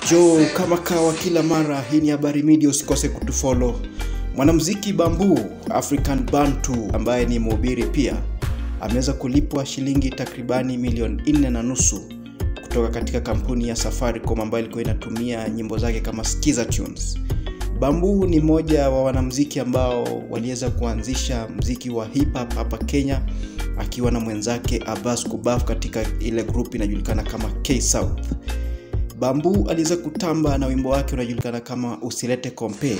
jo kama kawa kila mara hii ni habari media usikose kutufollow mwanamziki bambu african bantu ambaye ni mhubiri pia ameweza kulipwa shilingi takribani milioni nne na nusu kutoka katika kampuni ya safaricom ambayo ilikuwa inatumia nyimbo zake kama skiza tunes bambu ni mmoja wa wanamziki ambao waliweza kuanzisha mziki wa hip hop hapa kenya akiwa na mwenzake abbas kubaf katika ile group inajulikana kama k south bambu aliweza kutamba na wimbo wake unajulikana kama usilete kompe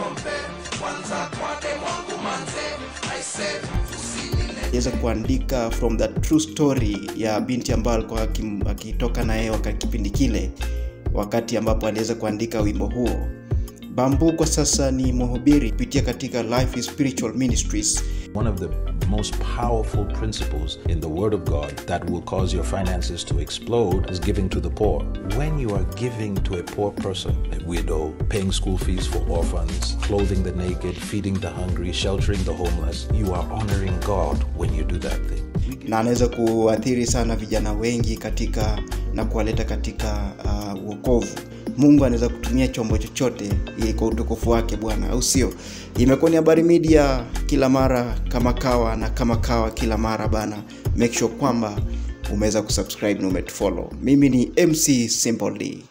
aliweza kuandika from the true story ya binti ambayo alikuwa akim- akitoka na yeye wakati kipindi kile wakati ambapo aliweza kuandika wimbo huo bambu kwa sasa ni mhubiri kupitia katika life is spiritual ministries One of the most powerful principles in the Word of God that will cause your finances to explode is giving to the poor. When you are giving to a poor person, a widow, paying school fees for orphans, clothing the naked, feeding the hungry, sheltering the homeless, you are honoring God when you do that thing. na anaweza kuathiri sana vijana wengi katika na kuwaleta katika uh, uokovu mungu anaweza kutumia chombo chochote ili kwa utukufu wake bwana au sio imekuwa ni habari media kila mara kama kawa na kama kawa kila mara bana make sure kwamba umeweza kusubscribe na umetufollow mimi ni mc simple D.